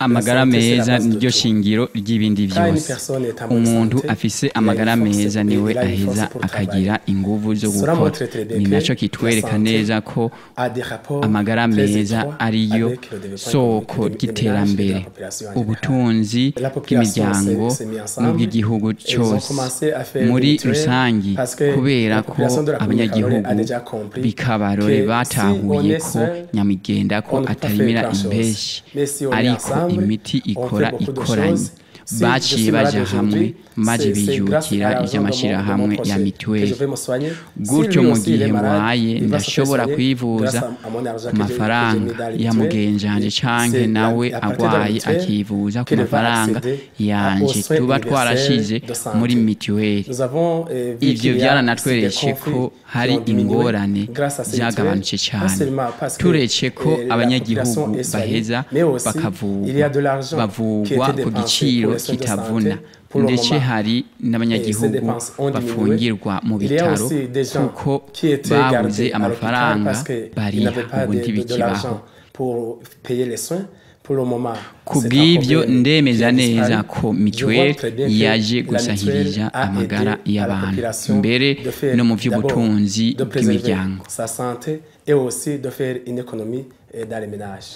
amagara meza niryo shingiro ry'ibindi Quand une byose personne est en bonne umuntu santé, afise il a amagara une force meza et niwe il a une force aheza pour akagira inguvu zo Cela gukora montre très bien ni que naco la kitwereka santé neza ko a des rapports amagara très meza étroits ariyo avec le développement soko économique des ry'iterambere ménages et de la population en général. ubutunzi La population bw'imiryango s'est- s'est mis ensemble. n'ubw'igihugu Ils ont cyose commencé à faire muri des mutuelles rusangi parce que kubera la ko population de la commune abanyagihugu Karore a déjà compris bikabarore que si batahuye on est ko seul, nyamigenda ko on ne peut pas atarimira faire grand-chose. impeshi Mais si on est ariko ensemble, imiti on ikora fait beaucoup de ikoranye choses. Si je baciye suis malade baja hamwe aujourd'hui, maze c'est- c'est grâce bijukira à l'argent de mon- de mon ivy'amashirahamwe proche ya que mituweli je vais me soigner. Si gutyo lui mu aussi, il est gihe malade, ngwaye il va se faire ndashobora soigner kwivuza grâce à- à mon argent ku que j'ai- que j'ai mis mafaranga dans la ya mutuelle. mugenjanje Et canke c'est nawe à partir de la agwaye mutuelle akivuza ku qu'il va mafaranga accéder yanje aux soins tuba universels twarashize de santé. muri mituweli Nous avons, euh, vu ivyo qu'il y a byaranatweretse des ko conflits hari qui ont diminué ingorane grâce à ces byagabanutse mutuelles, cyane pas seulement parce que, turetse ko euh, la abanyagihugu population est soignée, baheza mais aussi, bakavugwa il y a de l'argent qui bavugwa était ku dépensé giciro pour les soins de kitavuna santé. Pour le ndetse moment, hari et ces n'abanyagihugu dépenses ont diminué. bafungirwa mu Il y a bitaro aussi des gens kuko qui étaient babuze gardés à l'hôpital amafaranga parce qu'ils bariha n'avaient pas ubu de, de, de ntibikibaho l'argent pour payer les soins. Pour le moment, ku c'est un bw'ibyo problème ndemeza qui a neza disparu. ko Je vois mituweli très bien que yaje la gusahiriza mutuelle a amagara aidé à la y'abantu population mbere de faire no mu d'abord by'ubutunzi de préserver bw'imiryango sa santé et aussi de faire une économie euh, dans les ménages.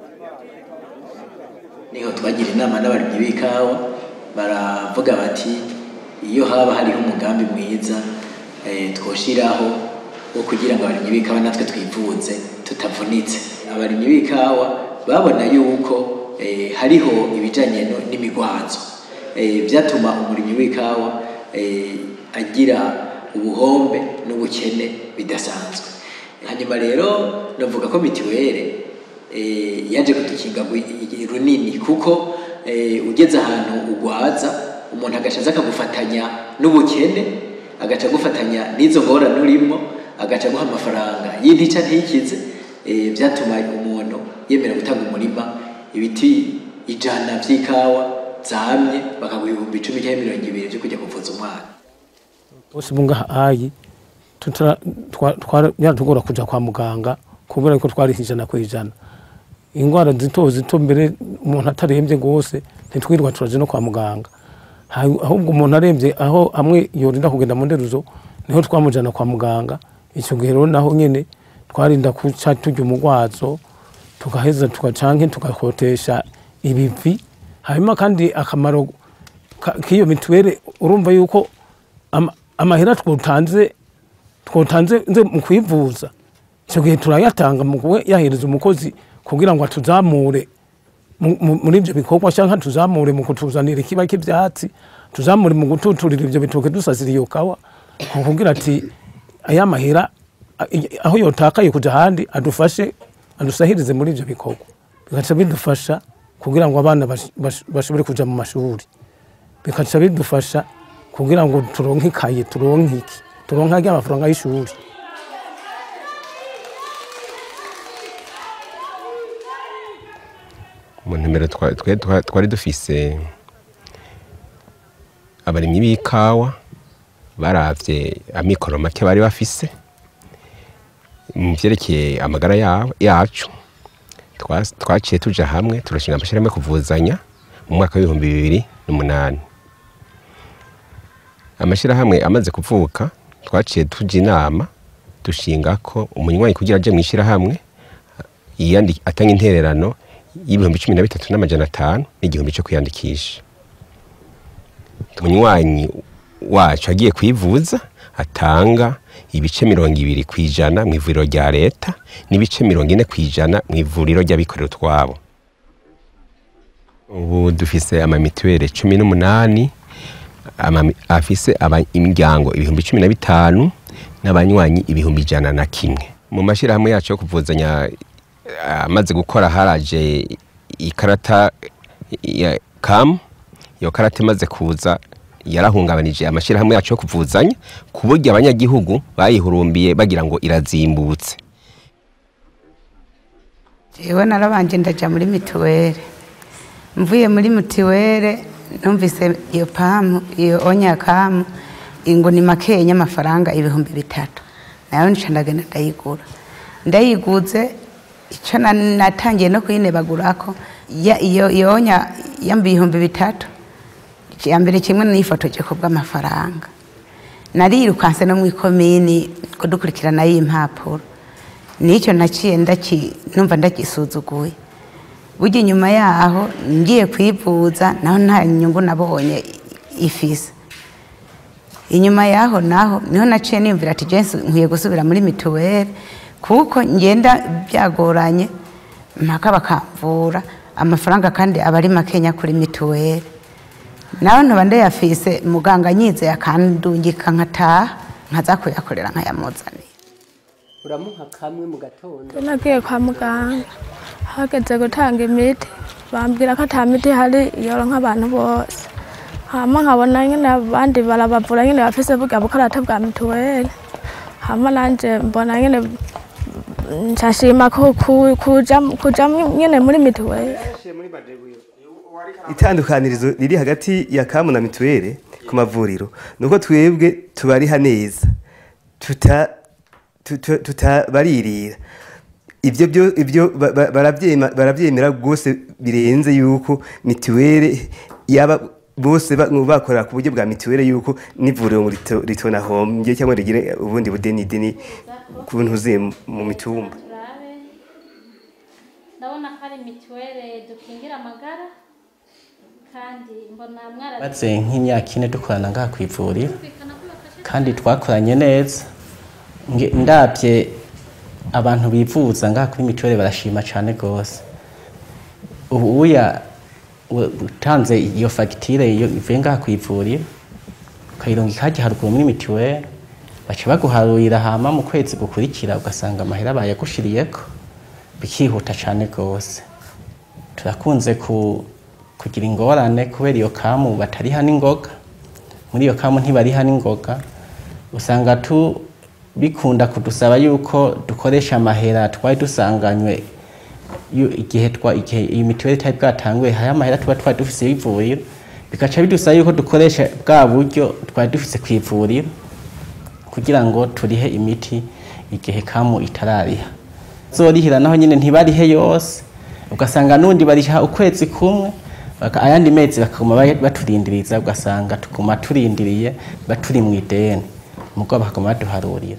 niho twagira inama n'abarimyi b'ikawa baravuga bati iyo haba hariho umugambi mwiza eh, twoshiraho wo kugira ngo abarimyi b'ikawa natwe twivuze tutavunitse abarimyi b'ikawa babona yuko eh, hariho ibijanye no- n'imigwazo eh, byatuma umurimyi w'ikawa eh, agira ubuhombe n'ubukene bidasanzwe hanyuma rero navuga ko mitiwere eh, yaje kudukinga gwi- i- runini kuko eh, ugeze ahantu ugwaza umuntu agashaza akagufatanya n'ubukene agaca agufatanya n'izo ngorane urimo agaca aguha amafaranga y'intica ntikize eh, byatuma umuntu yemera gutanga umurima ibiti ijana by'ikawa zamye bakaguha ibihumbi icumi cyangwa mirongo ibiri byo kujya kuvuza umwana bose bungahayi twaratugora kuja kwa muganga kubera ko twari ijana ku ijana indwara zito zito mbere umuntu atarembye rwose ntitwirirwa turaje no kwa muganga Ha- ahubwo umuntu arembye aho hamwe yorinda kugenda mu nderuzo niho twamujana kwa muganga icyo gihe rero naho nyene twarinda kuca turya umugwazo tugaheza tugacanke tugakotesha ibivi hanyuma kandi akamaro ka- k'iyo mituweli urumva yuko ama- amahera twotanze twotanze nze mu kwivuza icyo gihe turayatanga mu kuba yahereza umukozi kugira ngo atuzamure mu- mu- muri ibyo bikorwa cyangwa tuzamure mu kutuzanira ikiba cy'ibyatsi tuzamure mu gututurira ibyo bitoke dusasira iyo kawa kugira ati aya mahera a- i- aho yotakaye kujya ahandi adufashe adusahirize muri ibyo bikorwa bigaca bidufasha kugira ngo abana bash- bash- bashobore kujya mu mashuri bikaca bidufasha kugira ngo turonke ikaye turonke iki turonke ajya amafaranga y'ishuri mu ntumbero twa- twe- twa- twari dufise abarimyi b'ikawa baravye amikoro make bari bafise mu vyerekeye amagara ya- yacu twa- twaciye tuja hamwe turashinga amashirahamwe yo kuvuzanya mu mwaka w'ibihumbi bibiri n'umunani amashirahamwe amaze kuvuka twaciye tuja inama dushinga ko umunywanyi kugira aje mw'ishirahamwe yiyandi atanga intererano y'ibihumbi cumi na bitatu n'amajana atanu n'igihumbi cyo kwiyandikisha umunywanyi wacu agiye kwivuza atanga ibice mirongo ibiri ku ijana mu ivuriro rya leta n'ibice mirongo ine ku ijana mu ivuriro ry'abikorera utwabo ubu dufise amamituweli cumi n'umunani amami- afise aba- imiryango ibihumbi cumi na bitanu n'abanywanyi ibihumbi ijana na kimwe mu mashyirahamwe yacu yo kuvuzanya amaze gukora haraje ikarata ya kamu iyo karata imaze kuza yarahungabanije amashyirahamwe yacu yo kuvuzanya ku buryo abanyagihugu bayihurumbiye bagira ngo irazimbutse jewe narabanje ndaja muri mituweli mvuye muri mituweli numvise iyo pamu iyo onyakamu ngo ni makenya amafaranga ibihumbi bitatu nayo nica ndagenda ndayigura ndayiguze icyo na- natangiye no kuyinebagurako ya- iyo yonya yamba ibihumbi bitatu ya mbere kimwe nifotoje ku bw'amafaranga narirukanse no mu ikomini kudukurikirana y'impapuro nicyo naciye ndaki numva ndagisuzuguye burya inyuma yaho ngiye kwivuza naho nta nyungu nabonye ifise inyuma yaho naho niho naciye niyumvira ati jensi nkwiye gusubira muri mituweli kuko ngenda byagoranye mpaka bakamvura amafaranga kandi aba ari makenya kuri mituweli nawe ntuba ndayafise muganga anyizeye akandungika nkataha nkaza kuyakorera nkayamuzanira uramuha kamwe mu gatondo nagiye kwa muganga hageze gutanga imiti bambwira ko ata miti ihari yoro nk'abantu bose hama nkabona nyine abandi barabavura nyine bafise burya bukarata bwa mituweli hama nanje mbona nyine nshashima ku- ku- kuja kuja nyine muri mituweli itandukanirizo riri hagati ya kamu na mituweli ku mavuriro ni uko twebwe tubariha neza tuta tuta- tutabaririra ibyo byo ibyo ba- ba- barabyema- barabyemera rwose birenze yuko mituweli yaba bose ba- bakorera ku buryo bwa mituweli yuko n'ivuriro ngo rito- ritonahombye cyangwa rigire ubundi budeni deni ku ntuze mu mitumba turabe ndabona ko ari mituweli dukingira amagara kandi mbona mwara maze nk'imyaka ine dukorana ngaha ku ivuriro kandi twakoranye neza Nge- ndabye abantu bivuza ngaha kuri mituweli barashima cyane rwose ubu uya u- utanze iyo fagitire iyo ivuye ngaha ku ivuriro ukayironga ikajya haruguru muri mituweli baca baguharurira hama mu kwezi gukurikira ugasanga amahera bayagushiriyeko bikihuta cyane rwose turakunze ku, kugira ingorane kubera iyo kamu batariha n'ingoga muri iyo kamu ntibariha n'ingoga usanga tu bikunda kudusaba yuko dukoresha amahera twari dusanganywe yu- igihe twa igihe iyi mituweli itari bwatanguye hari amahera tuba twari dufise y'ivuriro bigaca bidusaba yuko dukoresha bwa buryo twari dufise ku ivuriro kugira ngo turihe imiti igihe kamu itarariha zorihira naho nyine ntibarihe yose ugasanga n'undi bariha ukwezi kumwe baka- ayandi mezi bakaguma ba- baturindiriza ugasanga tuguma turindiriye baturi mu ideni mugo bakaguma baduharurira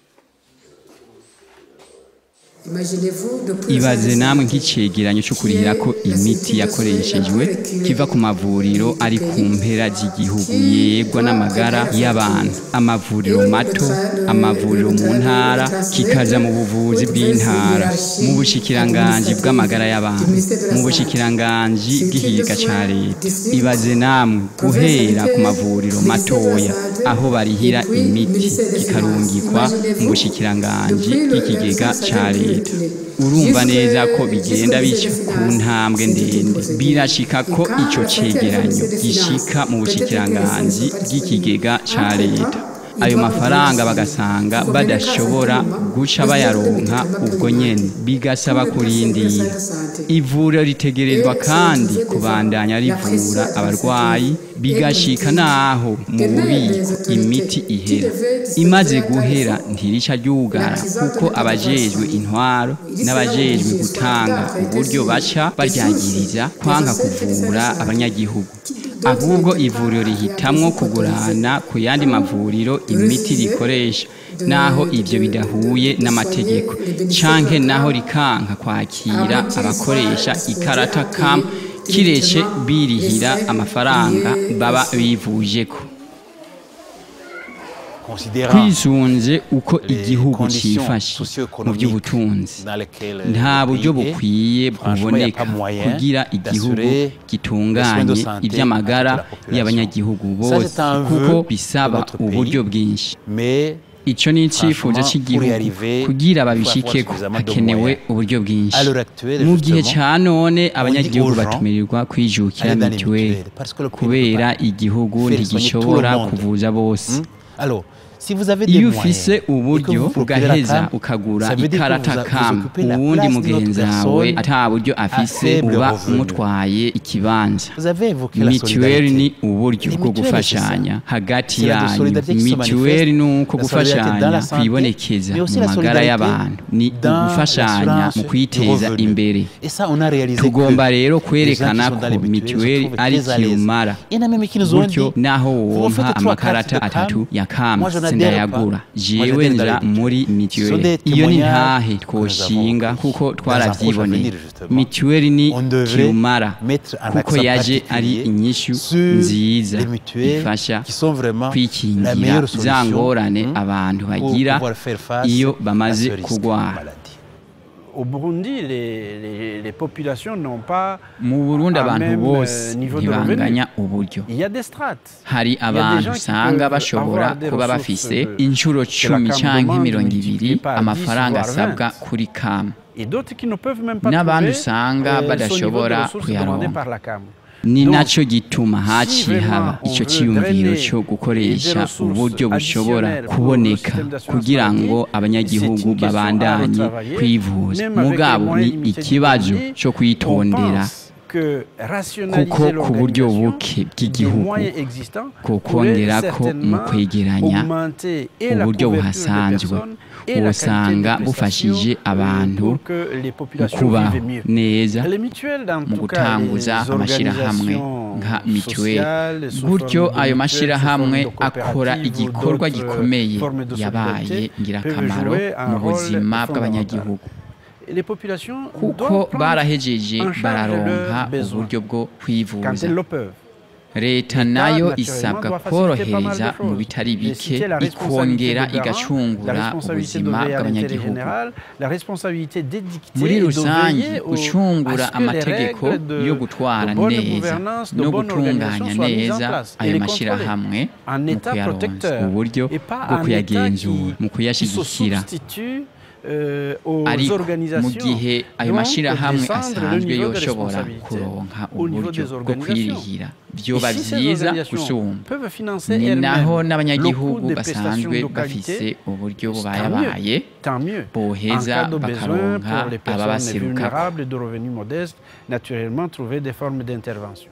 ibaze namwe nk'icegeranyo cyo kurihira ko imiti yakoreshejwe kiva ku mavuriro ari ku mpera z'igihugu yegwa n'amagara y'abantu amavuriro mato amavuriro mu ntara kikaja mu buvuzi bw'intara mu bushikiranganji bw'amagara y'abantu mu bushikiranganji bw'ihiga ca leta ibaze namwe guhera ku mavuriro matoya aho barihira imiti kikarungikwa mu bushikiranganji bw'ikigega ca leta urumva neza ko bigenda bica ku ntambwe ndende birashika ko ico cegeranyo gishika mu bushikiranganji bw'ikigega ca leta ayo mafaranga bagasanga badashobora guca bayaronka ubwo nyene bigasaba kurindira ivuriro ritegerezwa kandi kubandanya rivura abarwayi bigashika naho mu bubiko imiti ihera imaze guhera ntirica ryugara kuko abajejwe intwaro n'abajejwe gutanga uburyo baca baryagiriza kwanka kuvura abanyagihugu ahubwo ivuriro rihitamwo kugurana ku yandi mavuriro imiti rikoresha naho ivyo bidahuye n'amategeko canke naho rikanka kwakira abakoresha ikarata kam kirece birihira amafaranga baba bivujeko twisunze uko igihugu cifashe mu by'ubutunzi nta buryo bukwiye buboneka kugira igihugu gitunganye iby'amagara y'abanyagihugu bose kuko bisaba uburyo bwinshi icyo ni icyifuzo cy'igihugu kugira babishikeko hakenewe uburyo bwinshi mu gihe cya none abanyagihugu batumirirwa kwijukira mituweli kubera igihugu ntigishobora kuvuza bose Si vous avez des iyo moyens ufise et que uburyo vous procurez la ugaheza CAM, ukagura ça veut dire que ikarata vous- vous kamu occupez la uwundi place d'une autre mugenzi wawe personne ata buryo à afise faible uba revenu. umutwaye ikibanza Vous avez évoqué la mituweli ni solidarité. uburyo Les bwo mutuelles, gufashanya c'est ça. hagati C'est la yanyu solidarité qui se mituweli ni manifeste, uko la solidarité dans gufashanya la santé, kwibonekeza mais aussi mu la magara solidarité y'abantu ni dans ugufashanya l'assurance mu du kwiteza revenu. imbere Et ça, on a réalisé tugomba que rero les gens qui kwerekana sont dans ko les mutuelles mituweli se trouvent ari très à l'aise. kirumara Il y en a même qui nous ont gutyo dit, naho vous wonka faites trois amakarata cartes de atatu CAM, ya kamu moi, je n'adhère sindayagura pas. jewe Moi, j'adhère nja dans les muri Ce sont mituweli des iyo ni témoignages ntahe que nous avons twoshinga recueillis kuko dans un proche twaravyiboneye avenir, justement. mituweli ni On devrait kirumara mettre un kuko accent yaje ari particulier inyishu sur nziza les mutuelles ifasha qui sont vraiment la kwikingira meilleure za solution ngorane hmm, abantu pour bagira pouvoir faire face iyo à bamaze ce risque de kugwara maladie. Au Burundi, les, les- les populations n'ont pas mu burundi un abantu même bose euh, niveau de revenu. ntibanganya uburyo Il y a des strates. hari Il y a des abantu gens qui usanga peuvent bashobora avoir des kuba ressources bafise de- inshuro que la cumi CAM canke demande mirongo multipliées ibiri par 10 amafaranga voire asabwa 20. kuri kamu Et d'autres qui ne peuvent même pas n'abandi trouver usanga euh, ce niveau de badashobora ressources demandé kuyaronka par la CAM. ni Donc, naco gituma haciye vraiment haba on ico veut ciyumviro drainer co gukoresha des ressources uburyo bushobora additionnelles pour kuboneka le système d'assurance kugira ngo maladie, abanyagihugu c'est une question à babandanye retravailler, kwivuza même avec mugabo les moyens ni limités du ikibazo pays, co kwitondera que kuko rationaliser ku buryo l'organisation buke des bw'igihugu moyens existants kokongera pourrait ko mu certainement kwegeranya augmenter et la uburyo couverture des buhasanzwe personnes et la usanga qualité des bufashije prestations, abantu pour que les mu populations kubaho vivent mieux. neza Les mutuelles, dans mu tout cas, gutanguza les amashyirahamwe organisations nka mituweli sociales, sous gutyo forme de ayo mutuelles, mashyirahamwe sous forme de akora coopératives ou igikorwa d'autres gikomeye formes de yabaye solidarité ngirakamaro peuvent jouer un mu rôle buzima fondamental. bw'abanyagihugu Et les populations kuko doivent prendre barahejeje en charge bararonka leurs besoins uburyo bwo quand kwivuza elles le peuvent. leta L'État, nayo naturellement, isabwa doit faciliter pas mal de korohereza mu choses. bitari Et bike citer la responsabilité ikongera de garant, igacungura la responsabilité de ubuzima veiller à l'intérêt bw'abanyagihugu général, la responsabilité d'édicter muri et de rusange veiller au- gucungura à ce que les amategeko règles de- yo gutwara de bonne neza gouvernance, de no bonne organisation gutunganya soient mises en neza place et ayo les mashyirahamwe contrôler. Un mu État kuyaronsa protecteur uburyo et pas bwo un État kuyagenzura qui- mu qui se kuyashyigikira substitue euh, aux ariko mu organisations. gihe ayo Donc, mashyirahamwe descendre le asanzwe niveau de yoshobora responsabilité kuronka au niveau uburyo des bwo organisations. kwirihira vyoba Et si ces vyiza organisations gusumba peuvent financer ni elles-mêmes naho le n'abanyagihugu coût des prestations basanzwe de bafise qualité, uburyo tant bubayabaye mieux, tant mieux. En boheza cas de besoin bakaronka pour les personnes ababaserukako vulnérables et de revenus modestes, naturellement trouver des formes d'intervention.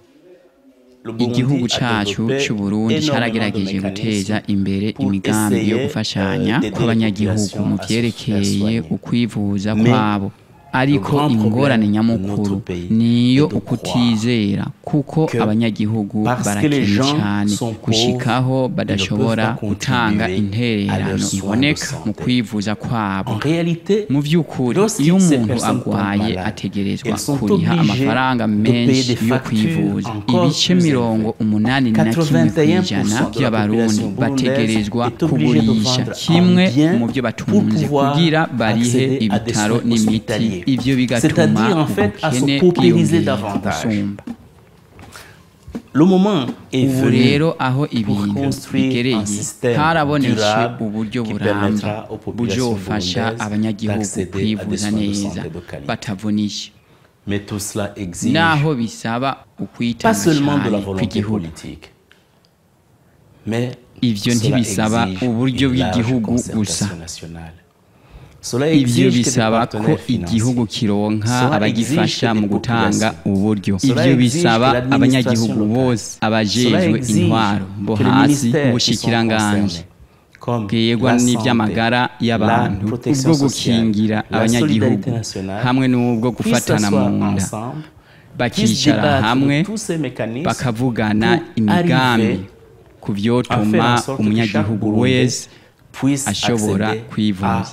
igihugu cacu c'uburundi caragerageje guteza imbere imigambi yo gufashanya kw'abanyagihugu mu vyerekeye ukwivuza kwabo ariko ingorane nyamukuru niyo ukutizera kuko abanyagihugu barakennye cyane gushikaho badashobora gutanga intererano iboneka mu kwivuza kwabo mu by'ukuri iyo umuntu agwaye ategerezwa kuriha amafaranga menshi yo kwivuza ibice mirongo umunani na kimwe ku ijana by'abarundi bategerezwa kugurisha kimwe mu byo batunze kugira barihe ibitaro n'imiti ivyo bigatuma ubukene bwiyongera gusumba ubu rero aho ibintu bigereye harabonetse uburyo buramba buzofasha abanyagihugu kwivuza neza batavunisha naho bisaba ukwitanga cyane kw'igihugu ivyo ntibisaba uburyo bw'igihugu gusa ibyo bisaba ko igihugu kironka abagifasha mu gutanga uburyo ibyo bisaba abanyagihugu bose abajejwe intwaro bo hasi ubushikiranganje bwegwa n'iby'amagara y'abantu ubwo gukingira abanyagihugu hamwe n'ubwo gufatana mu nda bakicara hamwe bakavugana imigambi ku byotuma umunyagihugu wese ashobora kwivuza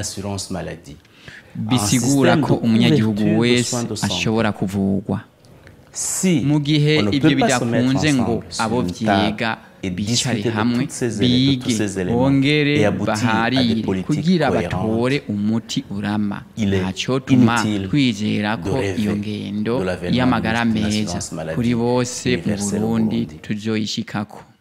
bisigura ko umunyagihugu wese ashobora kuvugwa mu gihe ibyo bidakunze ngo abo byiga bicare hamwe bige bongere baharire kugira batore umuti urama ntacotuma twizera ko iyo ngendo y'amagara meza kuri bose mu burundi tuzoyishikako